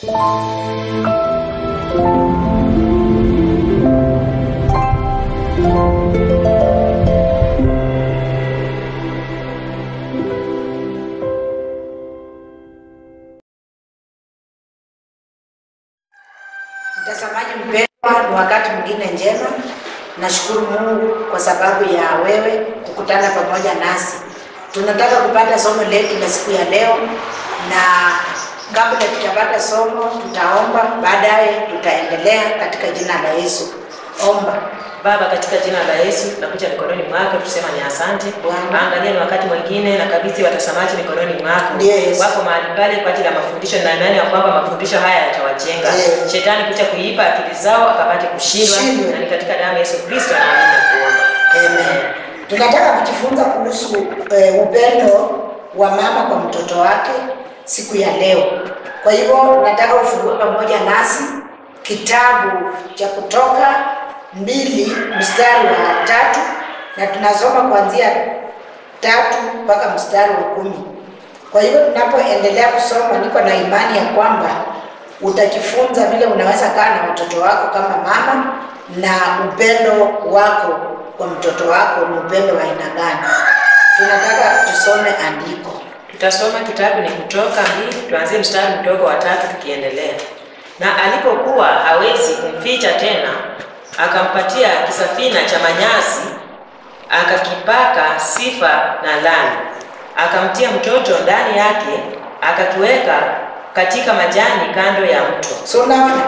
Mtazamaji mpendwa, ni wakati mwingine njema. Nashukuru Mungu kwa sababu ya wewe kukutana pamoja nasi. Tunataka kupata somo letu la siku ya leo, na kabla tutapata somo, tutaomba, baadaye tutaendelea katika jina la Yesu. Omba. Baba, katika jina la Yesu tunakuja mikononi mwako, tusema ni asante. Bwana. Angalia ni wakati mwingine na kabidhi watazamaji mikononi mwako. Yes. Wako mahali pale kwa ajili ya mafundisho na imani ya kwamba mafundisho haya yatawajenga. Yes. Shetani kuja kuipa akili zao akapate kushindwa. Shindwe. Na ni katika damu ya Yesu Kristo naamini na kuomba. Amen. Tunataka kujifunza kuhusu eh, upendo wa mama kwa mtoto wake siku ya leo. Kwa hivyo nataka ufungue pamoja nasi kitabu cha Kutoka mbili mstari wa tatu na tunasoma kuanzia tatu mpaka mstari wa kumi. Kwa hivyo tunapoendelea kusoma, niko na imani ya kwamba utajifunza vile unaweza kaa na watoto wako kama mama na upendo wako kwa mtoto wako ni upendo wa aina gani. Tunataka tusome andiko. Tutasoma kitabu ni Kutoka mbili, tuanzie mstari mdogo wa tatu tukiendelea. Na alipokuwa hawezi kumficha tena, akampatia kisafina cha manyasi, akakipaka sifa na lami, akamtia mtoto ndani yake, akakiweka katika majani kando ya mto. So unaona,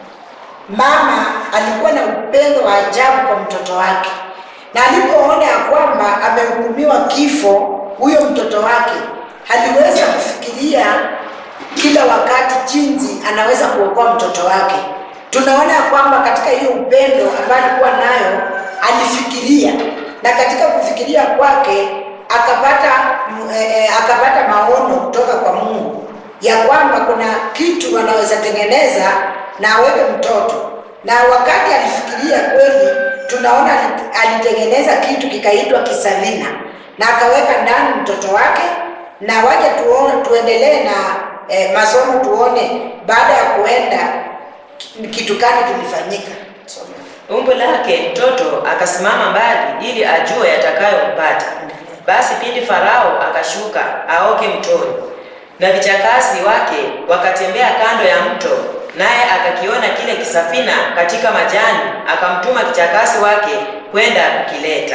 mama alikuwa na upendo wa ajabu kwa mtoto wake, na alipoona ya kwamba amehukumiwa kifo huyo mtoto wake, aliweza kufikiria kila wakati jinsi anaweza kuokoa mtoto wake. Tunaona ya kwamba katika hiyo upendo ambayo alikuwa nayo alifikiria, na katika kufikiria kwake akapata mm, eh, eh, akapata maono kutoka kwa Mungu ya kwamba kuna kitu anaweza tengeneza na aweke mtoto, na wakati alifikiria kweli, tunaona ali- alitengeneza kitu kikaitwa kisalina na akaweka ndani mtoto wake, na waje tuone, tuendelee na eh, masomo tuone baada ya kuenda ki- kitu gani kilifanyika. Soma. Umbo lake mtoto akasimama mbali ili ajue yatakayompata. Basi pindi Farao akashuka aoke mtoni, na vichakasi wake wakatembea kando ya mto, naye akakiona kile kisafina katika majani, akamtuma kichakasi wake kwenda kukileta.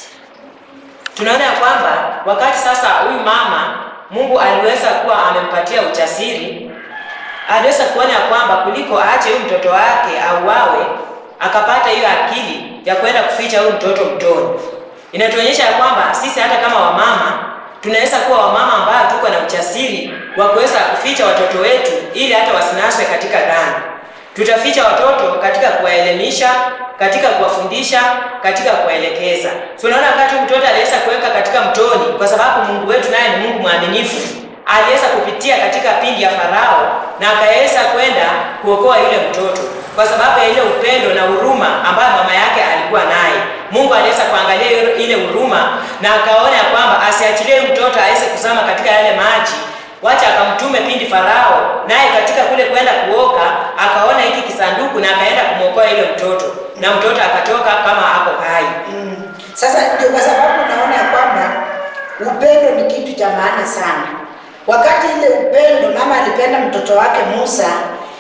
Tunaona ya kwamba wakati sasa huyu mama Mungu aliweza kuwa amempatia ujasiri aliweza kuona ya kwamba kuliko aache huyu mtoto wake auawe, akapata hiyo akili ya kwenda kuficha huyu mtoto mtoni. Inatuonyesha ya kwamba sisi hata kama wamama tunaweza kuwa wamama ambao tuko na ujasiri wa kuweza kuficha watoto wetu ili hata wasinaswe katika dhambi. Tutaficha watoto katika kuwaelimisha, katika kuwafundisha, katika kuwaelekeza. Tunaona wakati huyu mtoto aliweza kuweka katika mtoni, kwa sababu Mungu wetu naye ni Mungu mwaminifu aliweza kupitia katika pindi ya Farao na akaweza kwenda kuokoa yule mtoto kwa sababu ya ile upendo na huruma ambayo mama yake alikuwa naye. Mungu aliweza kuangalia ile- ile huruma na akaona ya kwamba asiachilie huyu mtoto aweze kuzama katika yale maji, wacha akamtume pindi Farao, naye katika kule kwenda kuoka akaona hiki kisanduku na akaenda kumwokoa yule mtoto, na mtoto akatoka kama hapo hai. Mm. Sasa ndio kwa sababu naona ya kwamba upendo ni kitu cha maana sana. Wakati ile upendo mama alipenda mtoto wake Musa,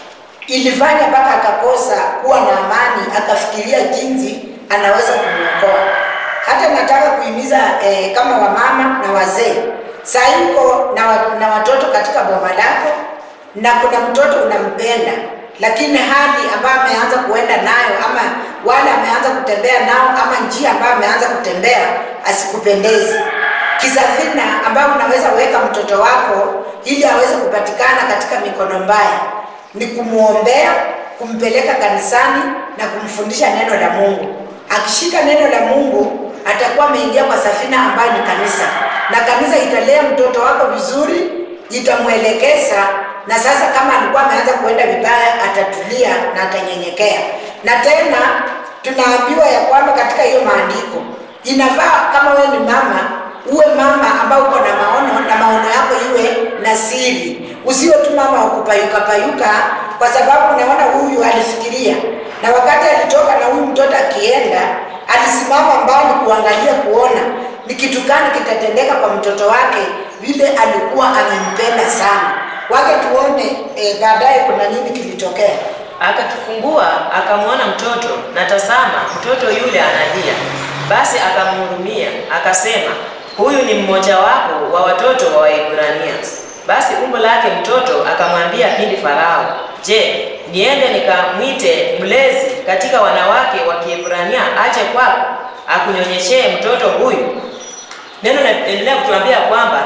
ilifanya mpaka akakosa kuwa na amani, akafikiria jinsi anaweza kumwokoa. Hata nataka kuhimiza eh, kama wamama na wazee, saa hii uko na, wa- na watoto katika boma lako na kuna mtoto unampenda, lakini hali ambayo ameanza kuenda nayo ama wale ameanza kutembea nao ama njia ambayo ameanza kutembea asikupendezi. Kisafina ambayo unaweza weka mtoto wako ili aweze kupatikana katika mikono mbaya ni kumwombea, kumpeleka kanisani na kumfundisha neno la Mungu. Akishika neno la Mungu atakuwa ameingia kwa safina ambayo ni kanisa, na kanisa italea mtoto wako vizuri, itamwelekeza na sasa kama alikuwa ameanza kuenda vibaya, atatulia na atanyenyekea. Na tena tunaambiwa ya kwamba katika hiyo maandiko inafaa kama wewe ni mama uwe mama ambao uko na maono na maono yako iwe na siri. Usiwe tu mama wa kupayuka payuka, kwa sababu unaona huyu alifikiria, na wakati alitoka na huyu mtoto akienda, alisimama mbali kuangalia kuona ni kitu gani kitatendeka kwa mtoto wake, vile alikuwa amempenda sana. Wake tuone eh, baadaye kuna nini kilitokea. Akakifungua akamwona mtoto, na tazama, mtoto yule analia. Basi akamhurumia, akasema, huyu ni mmojawapo wa watoto wa Waebrania. Basi umbo lake mtoto akamwambia pindi Farao, je, niende nikamwite mlezi katika wanawake wa Kiebrania aje kwako akunyonyeshee mtoto huyu? Neno linaendelea kutuambia kwamba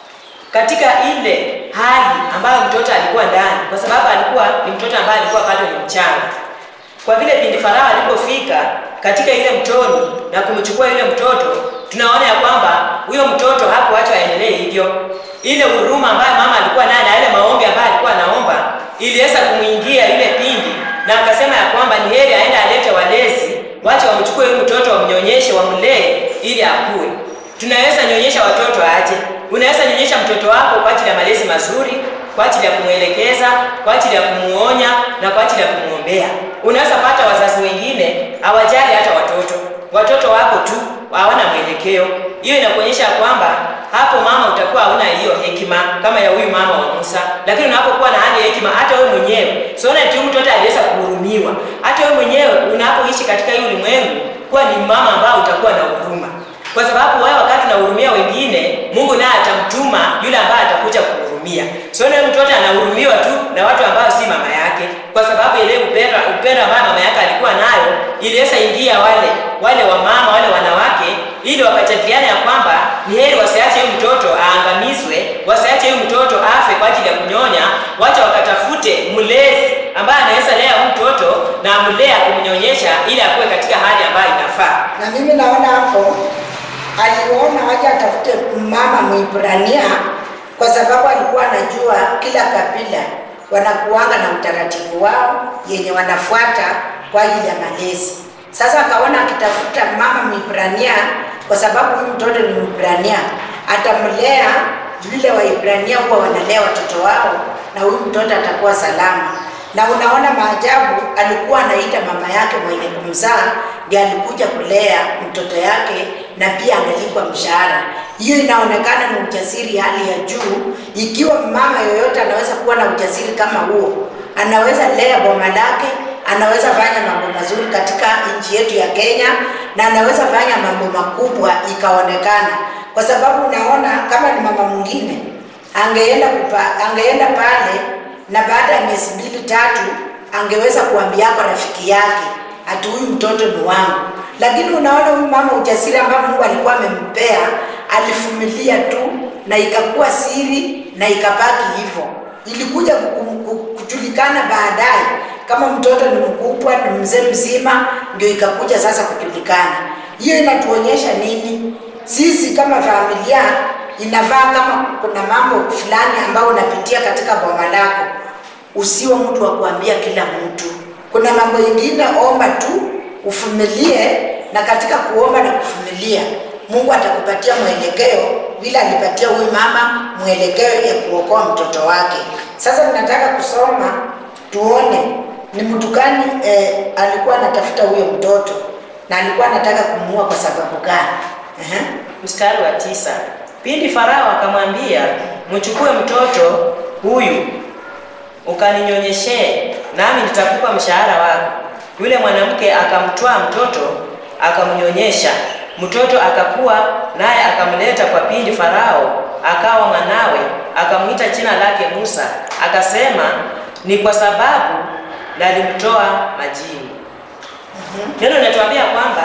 katika ile hali ambayo mtoto alikuwa ndani, kwa sababu alikuwa ni mtoto ambaye alikuwa bado ni mchanga. Kwa vile pindi Farao alipofika katika ile mtoni na kumchukua yule mtoto, tunaona ya kwamba huyo mtoto hakuachwa aendelee hivyo. Ile huruma ambayo mama alikuwa naye na ile maombi ambayo alikuwa anaomba iliweza kumwingia yule pindi, na akasema ya kwamba ni heri aende alete walezi, wache wamchukue huyu mtoto wamnyonyeshe, wamlee ili akue. Tunaweza nyonyesha watoto aje? Unaweza nyonyesha mtoto wako kwa ajili ya malezi mazuri, kwa ajili ya kumwelekeza, kwa ajili ya kumuonya na kwa ajili ya kumwombea. Unaweza pata wazazi wengine hawajali hata watoto, watoto wako tu hawana mwelekeo. Hiyo inakuonyesha kwamba hapo mama utakuwa hauna hiyo hekima kama ya huyu mama wa Musa, lakini unapokuwa na hali ya hekima, hata wewe mwenyewe siona eti huyu mtoto aliweza kuhurumiwa. Hata wewe mwenyewe unapoishi katika hii ulimwengu, kuwa ni mama ambao utakuwa na huruma kwa sababu wewe wakati unahurumia wengine, Mungu naye atamtuma yule ambaye atakuja kuhurumia. Sio so, mtoto anahurumiwa tu na watu ambao si mama yake, kwa sababu ile upendo upendo ambao mama yake alikuwa nayo iliweza ingia wale wale wamama wale wanawake, ili wakajadiliana ya kwamba ni heri wasiache huyu mtoto aangamizwe, wasiache huyu mtoto afe kwa ajili ya kunyonya, wacha wakatafute mlezi ambaye anaweza lea huyu mtoto na amlea kumnyonyesha, ili akuwe katika hali ambayo inafaa. Na mimi naona hapo aliona waje atafute mama Mwibrania kwa sababu alikuwa anajua kila kabila wanakuanga na utaratibu wao yenye wanafuata kwa ajili ya malezi. Sasa akaona akitafuta mama Mwibrania kwa sababu huyu mtoto ni Mwibrania, atamlea vile Waibrania huwa wanalea watoto wao, na huyu mtoto atakuwa salama. Na unaona maajabu, alikuwa anaita mama yake mwenye kumzaa ndiye alikuja kulea mtoto yake na pia analipwa mshahara. Hiyo inaonekana ni ujasiri hali ya juu. Ikiwa mama yoyote anaweza kuwa na ujasiri kama huo, anaweza lea boma lake, anaweza fanya mambo mazuri katika nchi yetu ya Kenya, na anaweza fanya mambo makubwa ikaonekana, kwa sababu unaona kama ni mama mwingine angeenda kupa, angeenda pale na baada ya miezi mbili tatu angeweza kuambia kwa rafiki yake ati huyu mtoto ni wangu. Lakini unaona huyu mama ujasiri ambao Mungu alikuwa amempea, alivumilia tu na ikakuwa siri na ikabaki hivyo. Ilikuja kujulikana baadaye kama mtoto ni mkubwa, ni mzee mzima, ndio ikakuja sasa kujulikana. Hiyo inatuonyesha nini? Sisi kama familia inafaa kama kuna mambo fulani ambayo unapitia katika boma lako, usiwe mtu wa kuambia kila mtu. Kuna mambo mengine omba tu, uvumilie, na katika kuomba na kuvumilia Mungu atakupatia mwelekeo vile alipatia huyu mama mwelekeo ya kuokoa mtoto wake. Sasa tunataka kusoma tuone ni mtu gani eh, alikuwa anatafuta huyo mtoto na alikuwa anataka kumuua kwa sababu gani? Uh-huh. Mstari wa tisa. Pindi Farao akamwambia, mchukue mtoto huyu ukaninyonyeshee, nami nitakupa mshahara wako. Yule mwanamke akamtwaa mtoto akamnyonyesha. Mtoto akakua, naye akamleta kwa pindi Farao, akawa mwanawe. Akamwita jina lake Musa, akasema ni kwa sababu nalimtoa majini. Neno mm-hmm. linatuambia kwamba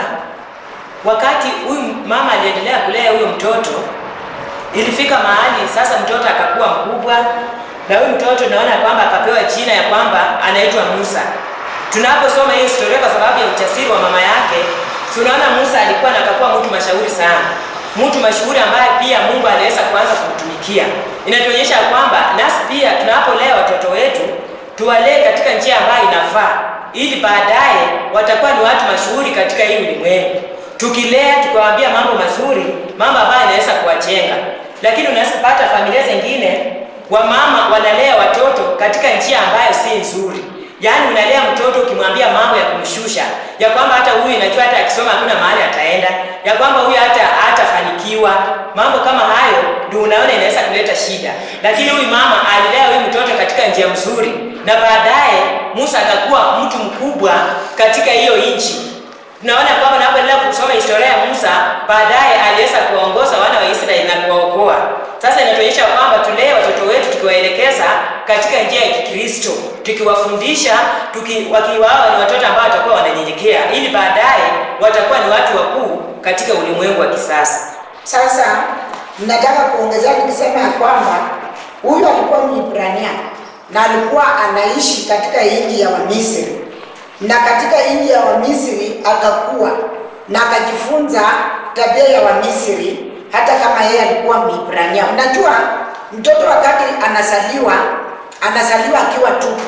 wakati huyu mama aliendelea kulea huyo mtoto ilifika mahali sasa mtoto akakuwa mkubwa, na huyu mtoto naona kwamba akapewa jina ya kwamba anaitwa Musa. Tunaposoma hii historia kwa sababu ya ujasiri wa mama yake, tunaona Musa alikuwa na akakuwa mtu mashauri sana, mtu mashuhuri ambaye pia Mungu aliweza kuanza kumtumikia. Inatuonyesha kwamba nasi pia tunapolea watoto wetu tuwalee katika njia ambayo inafaa, ili baadaye watakuwa ni watu mashuhuri katika hii ulimwengu tukilea tukawaambia mambo mazuri, mambo ambayo inaweza kuwajenga. Lakini unaweza pata familia zingine wamama wanalea watoto katika njia ambayo si nzuri. Yaani unalea mtoto ukimwambia mambo ya kumshusha, ya kwamba hata huyu inajua hata akisoma hakuna mahali ataenda, ya kwamba huyu hata hatafanikiwa. Mambo kama hayo ndio unaona inaweza kuleta shida. Lakini huyu mama alilea huyu mtoto katika njia mzuri, na baadaye Musa akakuwa mtu mkubwa katika hiyo nchi. Tunaona kwamba unapoendelea kusoma historia ya Musa, baadaye aliweza kuwaongoza wana wa Israeli na kuwaokoa. Sasa inatuonyesha kwamba tulee watoto wetu tukiwaelekeza katika njia ya Kikristo, tukiwafundisha tuki, wakiwao ni watoto ambao watakuwa wananyenyekea, ili baadaye watakuwa ni watu wakuu katika ulimwengu wa kisasa. Sasa nataka kuongezea nikisema ya kwamba huyu alikuwa Mwibrania na alikuwa anaishi katika nchi ya Wamisri, na katika nchi ya Wamisri akakuwa na akajifunza tabia ya Wamisri, hata kama yeye alikuwa Mwibrania. Unajua, mtoto wakati anazaliwa anazaliwa akiwa tupu,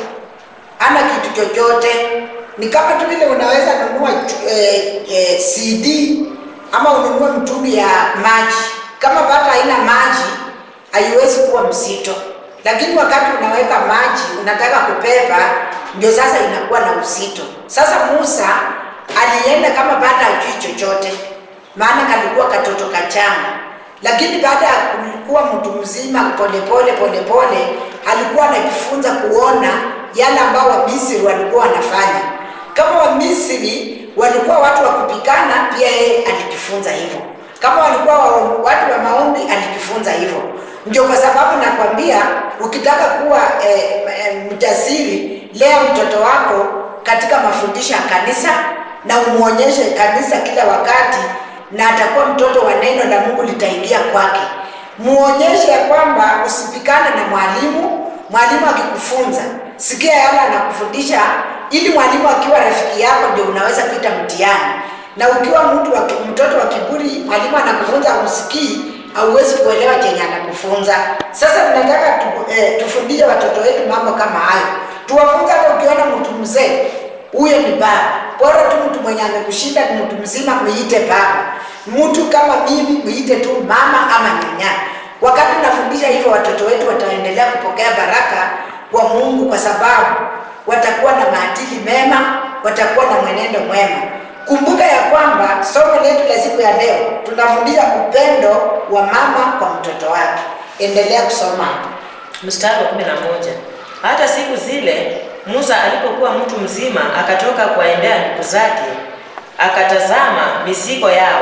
ana kitu chochote. Ni kama tu vile unaweza nunua eh, eh, CD ama ununue mtungi ya maji, kama bado haina maji haiwezi kuwa mzito, lakini wakati unaweka maji unataka kubeba, ndio sasa inakuwa na uzito. Sasa Musa alienda kama bado hajui chochote, maana kalikuwa katoto kachanga, lakini baada ya kuwa mtu mzima, polepole polepole alikuwa anajifunza kuona yale ambao Wamisri walikuwa wanafanya. Kama Wamisri walikuwa watu wa kupikana, pia yeye alijifunza hivyo. Kama walikuwa wa, watu wa maombi, alijifunza hivyo. Ndio kwa sababu nakwambia, ukitaka kuwa eh, eh, mjasiri, lea mtoto wako katika mafundisho ya kanisa na umuonyeshe kanisa kila wakati, na atakuwa mtoto wa neno la Mungu litaingia kwake. Muonyeshe ya kwamba usipikane na mwalimu. Mwalimu akikufunza, sikia yale anakufundisha, ili mwalimu akiwa rafiki yako ndio unaweza kuita mtihani. Na ukiwa mtu wa, mtoto wa kiburi, mwalimu anakufunza usikii, hauwezi kuelewa chenye anakufunza. Sasa tunataka tu, eh, tufundishe watoto wetu mambo kama hayo, tuwafunze. Hata ukiona mtu mzee, huyo ni baba. Bora tu mtu mwenye amekushinda ni mtu mzima, muite baba. Mtu kama mimi, muite tu mama ama nyanya. Wakati tunafundisha hivyo, watoto wetu wataendelea kupokea baraka kwa Mungu, kwa sababu watakuwa na maadili mema, watakuwa na mwenendo mwema. Kumbuka ya kwamba somo letu la siku ya leo tunafundisha upendo wa mama kwa mtoto wake. Endelea kusoma. Mstari wa kumi na moja. Hata siku zile Musa alipokuwa mtu mzima, akatoka kuwaendea ndugu zake, akatazama mizigo yao,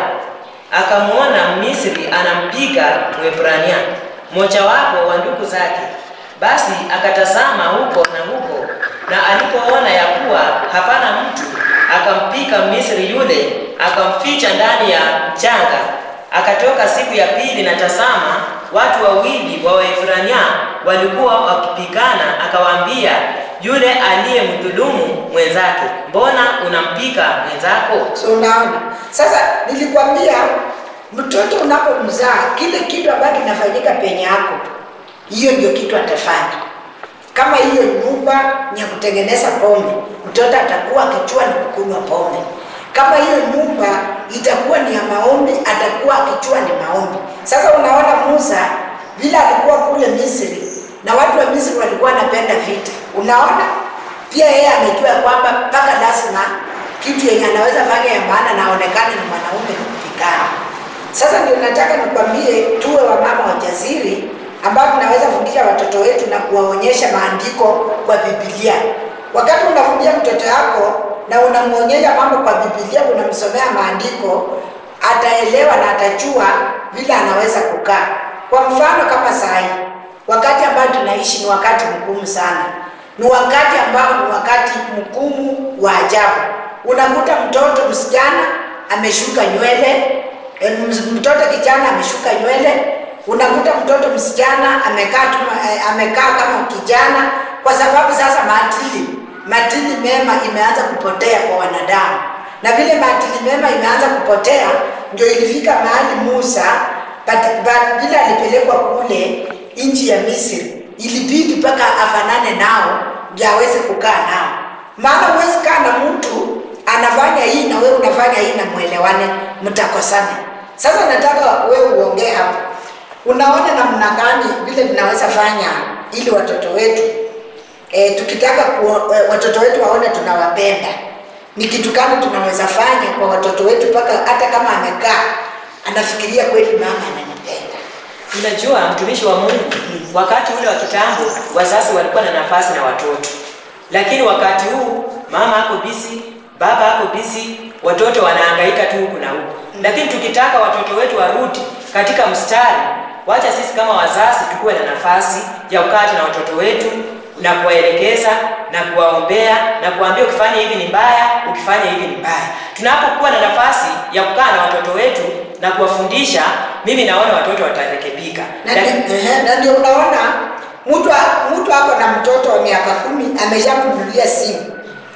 akamwona Misri anampiga Mwebrania, mmojawapo wa ndugu zake. Basi akatazama huko na huko, na alipoona ya kuwa hapana mtu, akampiga Misri yule, akamficha ndani ya mchanga. Akatoka siku ya pili, na tazama, watu wawili wa Waebrania walikuwa wakipigana. Akawaambia yule aliyemdhulumu mwenzake, mbona unampiga mwenzako? So unaona, sasa nilikwambia mtoto unapomzaa, kile kitu ambacho kinafanyika penye yako, hiyo ndio kitu atafanya. Kama hiyo nyumba ni ya kutengeneza pombe, mtoto atakuwa akichua ni kukunywa pombe. Kama hiyo nyumba itakuwa ni ya maombi, atakuwa akichua ni maombi. Sasa unaona Musa vile alikuwa kule Misri na watu wa Misri walikuwa wanapenda vita. Unaona pia yeye amejua kwamba mpaka lazima kitu yenye anaweza fanya ya maana na aonekane ni mwanaume ni kupigana. Sasa ndio nataka nikwambie, tuwe wamama wajasiri ambao tunaweza fundisha watoto wetu na kuwaonyesha maandiko kwa Biblia. Wakati unafundisha mtoto yako na unamwonyesha mambo kwa Biblia, unamsomea maandiko, ataelewa na atajua vile anaweza kukaa. Kwa mfano kama saa hii, wakati ambao tunaishi ni wakati mgumu sana, ni wakati ambao ni wakati mgumu wa ajabu. Unakuta mtoto msichana ameshuka nywele, eh, mtoto kijana ameshuka nywele, unakuta mtoto msichana amekaa tu, eh, amekaa kama kijana, kwa sababu sasa maadili maadili mema imeanza kupotea kwa wanadamu, na vile maadili mema imeanza kupotea, ndio ilifika mahali Musa but- but vile alipelekwa kule nchi ya Misri, ilibidi mpaka afanane nao ndio aweze kukaa nao, maana huwezi kaa na mtu anafanya hii na wewe unafanya hii na mwelewane, mtakosana. Sasa nataka wewe uongee hapo unaona namna gani vile tunaweza fanya ili watoto wetu e, tukitaka ku, e, watoto wetu waone tunawapenda ni kitu gani tunaweza fanya kwa watoto wetu mpaka hata kama amekaa anafikiria kweli mama ananipenda Unajua mtumishi wa Mungu, wakati ule wa kitambo wazazi walikuwa na nafasi na watoto, lakini wakati huu mama ako busy, baba ako busy, watoto wanahangaika tu huku na huku. Lakini tukitaka watoto wetu warudi katika mstari, wacha sisi kama wazazi tukuwe na nafasi ya kukaa na watoto wetu na kuwaelekeza na kuwaombea na kuambia ukifanya hivi ni mbaya, ukifanya hivi ni mbaya. Tunapokuwa na nafasi ya kukaa na watoto wetu na kuwafundisha, mimi naona watoto watarekebika. na Lakini- ndi- ehe, na ndio unaona mtu a- mtu ako na mtoto wa miaka kumi ameshamnunulia simu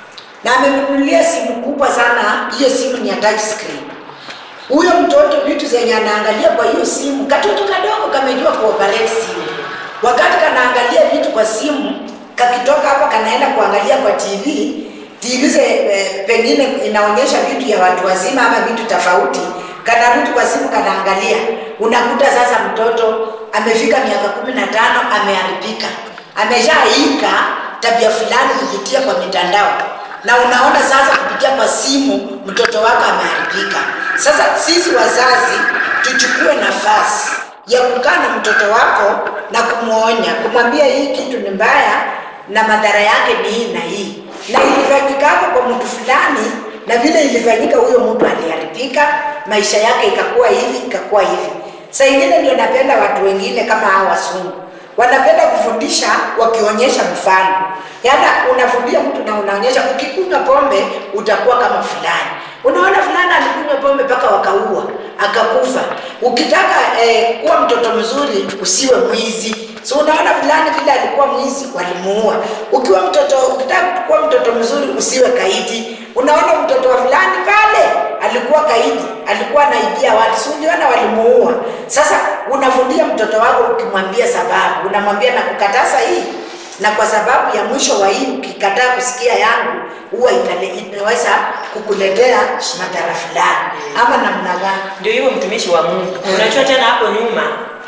na amemnunulia simu kubwa sana hiyo simu ni ya touch screen huyo mtoto vitu zenye anaangalia kwa hiyo simu katoto kadogo kamejua kuoperate simu wakati kanaangalia vitu kwa simu kakitoka hapa kanaenda kuangalia kwa tv tv ze, eh, pengine inaonyesha vitu ya watu wazima ama vitu tofauti kanarudi kwa simu kanaangalia unakuta sasa mtoto amefika miaka kumi na tano ameharibika ameshaika tabia fulani kupitia kwa mitandao na unaona sasa kupitia kwa simu mtoto wako ameharibika. Sasa sisi wazazi tuchukue nafasi ya kukaa na mtoto wako na kumwonya, kumwambia hii kitu ni mbaya na madhara yake ni hii na hii, na ilifanyika hapo kwa mtu fulani, na vile ilifanyika huyo mtu aliharibika, maisha yake ikakuwa hivi ikakuwa hivi. Saa ingine ndio napenda watu wengine kama hao wasungu wanapenda kufundisha wakionyesha mfano. Yaani unafundia mtu na unaonyesha ukikunywa pombe utakuwa kama fulani. Unaona fulani alikunywa pombe mpaka wakaua, akakufa. Ukitaka eh, kuwa mtoto mzuri usiwe mwizi. So unaona fulani vile alikuwa mwizi walimuua. Ukiwa mtoto ukitaka kuwa mtoto mzuri usiwe kaidi. Unaona mtoto wa fulani pale alikuwa kaidi, alikuwa anaibia watu, si uliona walimuua. Sasa unafundia mtoto wako ukimwambia sababu, unamwambia na kukataza hii na kwa sababu ya mwisho wa hii ukikataa kusikia yangu huwa itale- inaweza kukuletea madhara fulani ama namna gani. Ndio hivyo mtumishi wa Mungu. Unajua tena hapo nyuma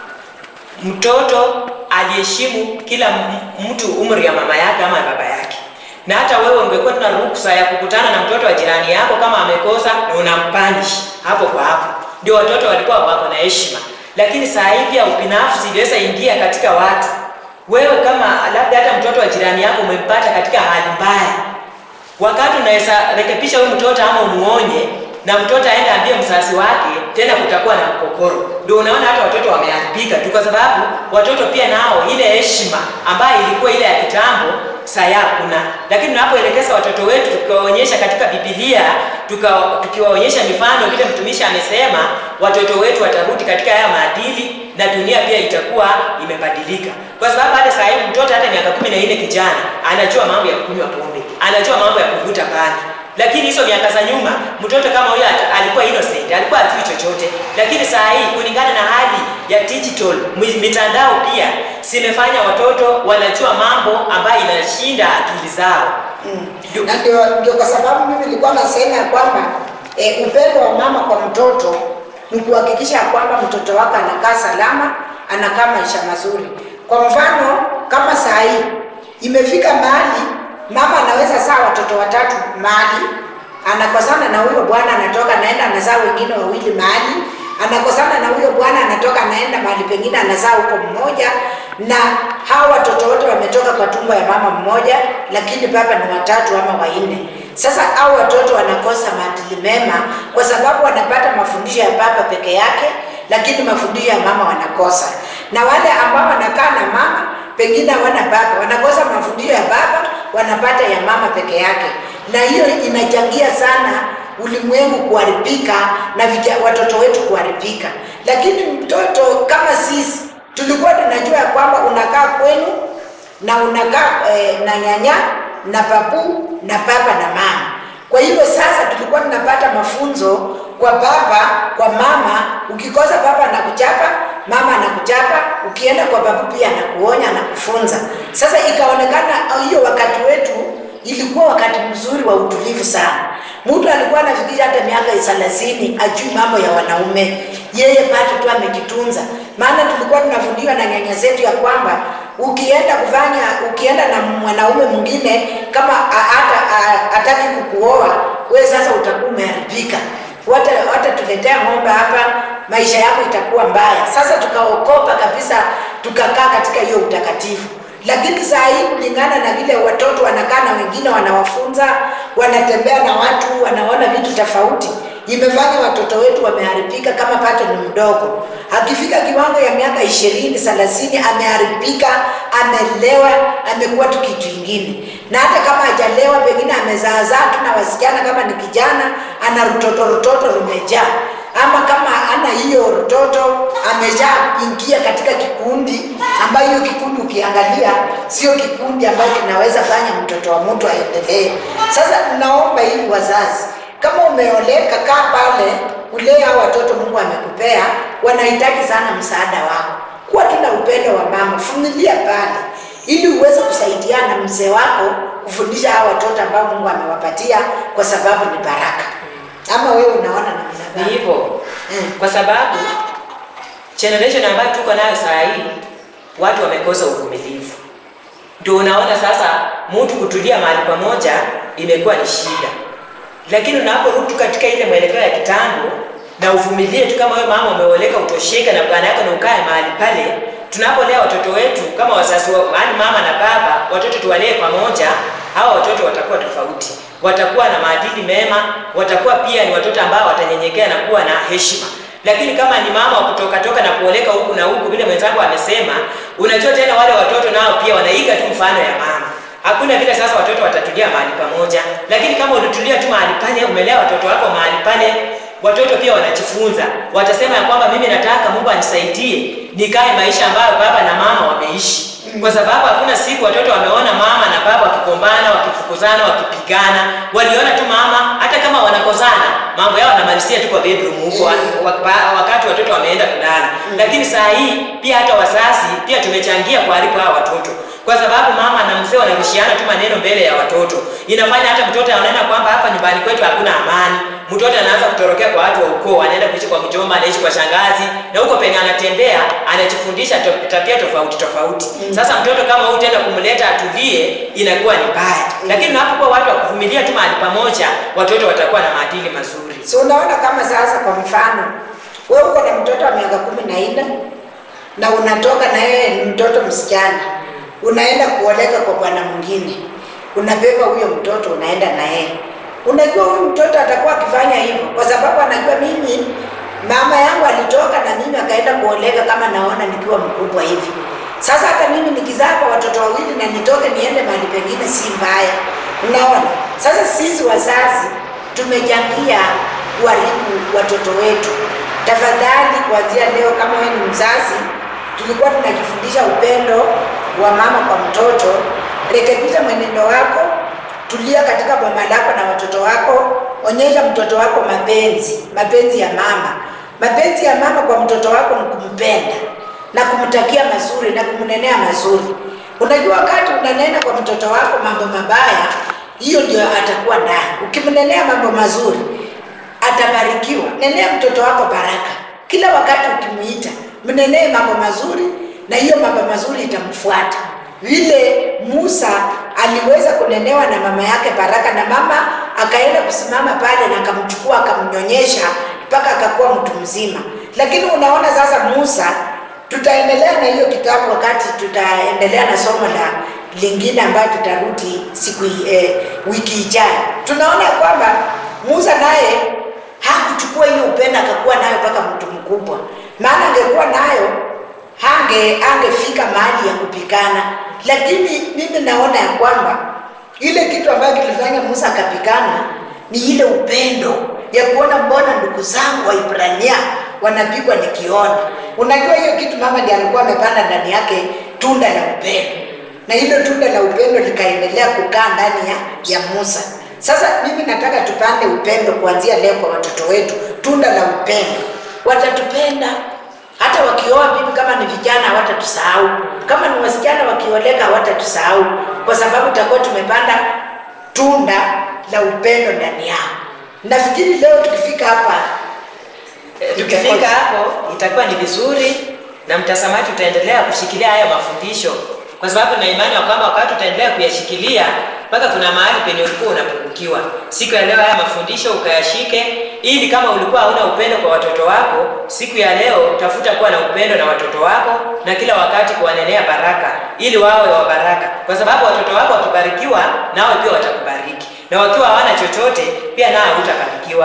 mtoto aliheshimu kila m- mtu umri ya mama yake ama baba yake, na hata wewe ungekuwa tuna ruksa ya kukutana na mtoto wa jirani yako kama amekosa na unampanish hapo kwa hapo. Ndio watoto walikuwa wako na heshima, lakini saa hii pia ubinafsi iliweza ingia katika watu. Wewe kama labda hata mtoto wa jirani yako umempata katika hali mbaya, wakati unaweza rekebisha huyu mtoto ama umuonye na mtoto aende ambie mzazi wake, tena kutakuwa na mkokoro. Ndio unaona hata watoto wameharibika tu, kwa sababu watoto pia nao ile heshima ambayo ilikuwa ile ya kitambo saya kuna. Lakini tunapoelekeza watoto wetu tukiwaonyesha katika Biblia, tuka- tukiwaonyesha mifano vile mtumishi amesema, watoto wetu watarudi katika haya maadili na dunia pia itakuwa imebadilika, kwa sababu hata saa hii mtoto hata miaka kumi na nne kijana anajua mambo ya kunywa pombe, anajua mambo ya kuvuta bangi. Lakini hizo miaka za nyuma mtoto kama huyo ata- alikuwa innocent, alikuwa hajui chochote. Lakini saa hii kulingana na hali ya digital, mi- mitandao pia zimefanya watoto wanajua mambo ambayo inashinda akili zao. Ndio- na ndio, ndio kwa sababu mimi nilikuwa nasema ya kwamba e, upendo wa mama kwa mtoto ni kuhakikisha ya kwamba mtoto wako anakaa salama, anakaa maisha mazuri. Kwa mfano kama saa hii imefika mahali mama anaweza saa watoto watatu mahali, anakosana na huyo bwana, anatoka anaenda anazaa wengine wawili mahali, anakosana na huyo bwana, anatoka anaenda mahali pengine anazaa huko mmoja, na hawa watoto wote wametoka kwa tumbo ya mama mmoja, lakini baba ni watatu ama wanne. Sasa hao watoto wanakosa maadili mema kwa sababu wanapata mafundisho ya baba peke yake, lakini mafundisho ya mama wanakosa. Na wale ambao wanakaa na mama pengine hawana baba, wanakosa mafundisho ya baba, wanapata ya mama peke yake, na hiyo inachangia sana ulimwengu kuharibika na vija, watoto wetu kuharibika. Lakini mtoto kama sisi tulikuwa tunajua ya kwamba unakaa kwenu na unakaa eh, na nyanya na babu na baba na mama. Kwa hivyo sasa tulikuwa tunapata mafunzo kwa baba, kwa mama. Ukikosa baba anakuchapa, mama anakuchapa, ukienda kwa babu pia anakuonya, anakufunza. Sasa ikaonekana ah, hiyo wakati wetu ilikuwa wakati mzuri wa utulivu sana. Mtu alikuwa anafikiri hata miaka thelathini ajui mambo ya wanaume, yeye bado tu amejitunza. maana tulikuwa tunafundishwa na nyanya zetu ya kwamba ukienda kufanya ukienda na mwanaume mwingine kama a- hata a- hataki kukuoa wewe sasa utakuwa umeharibika wata watatuletea ng'ombe hapa maisha yako itakuwa mbaya sasa tukaokopa kabisa tukakaa katika hiyo utakatifu lakini saa hii kulingana na vile watoto wanakaa na wengine wanawafunza wanatembea na watu wanaona vitu tofauti imefanya watoto wetu wameharibika kama pato ni mdogo akifika kiwango ya miaka ishirini thelathini ameharibika amelewa amekuwa tu kitu ingine na hata kama hajalewa pengine amezaazaa tu na wasichana kama ni kijana ana rutoto rutoto rumejaa ama kama ana hiyo rutoto ameshaingia katika kikundi ambayo hiyo kikundi ukiangalia sio kikundi ambayo kinaweza fanya mtoto wa mtu aendelee sasa naomba hivi wazazi kama umeoleka kaa pale ulee hao watoto mungu amekupea wanahitaji sana msaada wako kuwa tuna upendo wa mama vumilia pale ili uweze kusaidiana mzee wako kufundisha hao watoto ambao mungu amewapatia kwa sababu ni baraka ama wewe unaona namna Ni gani hivyo Mm. kwa sababu generation ambayo tuko nayo saa hii watu wamekosa uvumilivu. Ndio unaona sasa mtu kutulia mahali pamoja imekuwa ni shida, lakini unaporudi katika ile mwelekeo ya kitambo na uvumilie tu, kama wewe mama umeoleka, utosheka na bwana yako na ukae mahali pale. Tunapolea watoto wetu kama wazazi wa, yaani mama na baba, watoto tuwalee pamoja, hawa watoto watakuwa tofauti, watakuwa na maadili mema, watakuwa pia ni watoto ambao watanyenyekea na kuwa na heshima lakini kama ni mama wa kutoka toka na kuoleka huku na huku, vile mwenzangu amesema, unajua tena wale watoto nao pia wanaiga tu mfano ya mama. Hakuna vile sasa watoto watatulia mahali pamoja, lakini kama ulitulia tu mahali pale, umelea watoto wako mahali pale, watoto pia wanajifunza, watasema ya kwamba mimi nataka Mungu anisaidie nikae maisha ambayo baba na mama wameishi kwa sababu hakuna siku watoto wameona mama na baba wakigombana, wakifukuzana, wakipigana. Waliona tu mama, hata kama wanakozana, mambo yao wanamalizia tu kwa bedroom huko Mm. wa- wakati watoto wameenda kulala. Lakini saa hii pia hata wazazi pia tumechangia kuharibu hawa watoto, kwa sababu mama na mzee wanarushiana tu maneno mbele ya watoto, inafanya hata mtoto anaona kwamba hapa nyumbani kwetu hakuna amani. Mtoto anaanza kutorokea kwa watu wa ukoo, anaenda kuishi kwa mjomba, anaishi kwa shangazi, na huko penye anatembea anajifundisha to- tabia tofauti tofauti. Sasa mtoto kama huyu tena kumleta atulie inakuwa ni mbaya, lakini unapokuwa watu wa kuvumilia tu mahali pamoja, watoto watakuwa na maadili mazuri. so unaona kama sasa kwa mfano wewe uko na mtoto wa miaka kumi na nne na unatoka na yeye ni mtoto msichana unaenda kuoleka kwa bwana mwingine unabeba huyo mtoto unaenda na yeye unajua huyu mtoto atakuwa akifanya hivyo kwa sababu anajua mimi mama yangu alitoka na mimi akaenda kuoleka kama naona nikiwa mkubwa hivi sasa hata mimi nikizaa kwa watoto wawili na nitoke niende mahali pengine si mbaya unaona sasa sisi wazazi tumechangia kuharibu watoto wetu tafadhali kuanzia leo kama wewe ni mzazi tulikuwa tunajifundisha upendo wa mama kwa mtoto rekebisha mwenendo wako tulia katika boma lako na watoto wako onyesha mtoto wako mapenzi mapenzi ya mama mapenzi ya mama kwa mtoto wako ni kumpenda na kumtakia mazuri na kumnenea mazuri unajua wakati unanena kwa mtoto wako mambo mabaya hiyo ndio atakuwa ndani ukimnenea mambo mazuri atabarikiwa nenea mtoto wako baraka kila wakati ukimuita mnenee mambo mazuri na hiyo mambo mazuri itamfuata vile musa aliweza kunenewa na mama yake baraka na mama akaenda kusimama pale na akamchukua akamnyonyesha mpaka akakuwa mtu mzima lakini unaona sasa musa tutaendelea na hiyo kitabu wakati tutaendelea na somo la lingine ambayo tutarudi siku eh, wiki ijayo tunaona kwamba musa naye hakuchukua hiyo upendo akakuwa nayo mpaka mtu mkubwa maana angekuwa nayo hange angefika mahali ya kupigana lakini mimi naona ya kwamba ile kitu ambayo kilifanya musa akapigana ni ile upendo ya kuona mbona ndugu zangu waibrania wanapigwa nikiona unajua hiyo kitu mama ndiye alikuwa amepanda ndani yake tunda la upendo na hilo tunda la upendo likaendelea kukaa ndani ya, ya musa sasa mimi nataka tupande upendo kuanzia leo kwa watoto wetu tunda la upendo watatupenda hata wakioa bibi kama ni vijana hawatatusahau kama ni wasichana wakioleka hawatatusahau kwa sababu tutakuwa tumepanda tunda la upendo ndani yao nafikiri leo tukifika hapa Tukifika hapo itakuwa ni vizuri na mtazamaji utaendelea kushikilia haya mafundisho, kwa sababu na imani ya kwamba wakati utaendelea kuyashikilia mpaka kuna mahali penye ulikuwa unapungukiwa. Siku ya leo haya mafundisho ukayashike, ili kama ulikuwa hauna upendo kwa watoto wako, siku ya leo tafuta kuwa na upendo na watoto wako, na kila wakati kuwanenea baraka, ili wawe wa baraka, kwa sababu watoto wako wakibarikiwa, nawe pia watakubariki, na wakiwa hawana chochote, pia nawe hutabarikiwa.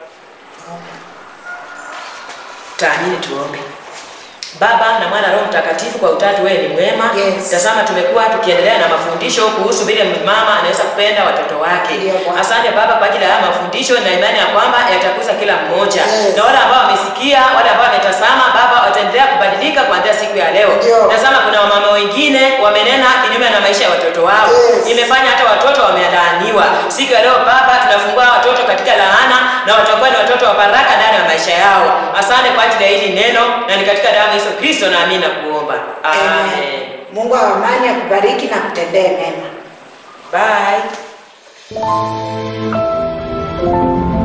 Taamini, tuombe. Baba na Mwana Roho Mtakatifu, kwa utatu wewe ni mwema. Yes. Tazama, tumekuwa tukiendelea na mafundisho kuhusu vile mama anaweza kupenda watoto wake. Ndio, Bwana. Asante Baba kwa ajili ya haya mafundisho na imani ya kwamba yatakuza kila mmoja, Yes. na wale ambao wamesikia, wale ambao wametazama, Baba wataendelea kubadilika kuanzia siku ya leo. Ndio. Tazama, kuna wamama wengine wamenena kinyume na maisha ya watoto wao, Yes. imefanya hata watoto wamelaaniwa. Siku ya leo Baba, tunafungua watoto katika laana na watakuwa ni watoto wa baraka ndani ya maisha yao. Asante kwa ajili ya hili neno, na ni katika damu ya Yesu Kristo naamini na kuomba amen. Mungu wa amani akubariki na kutendee mema. Bye.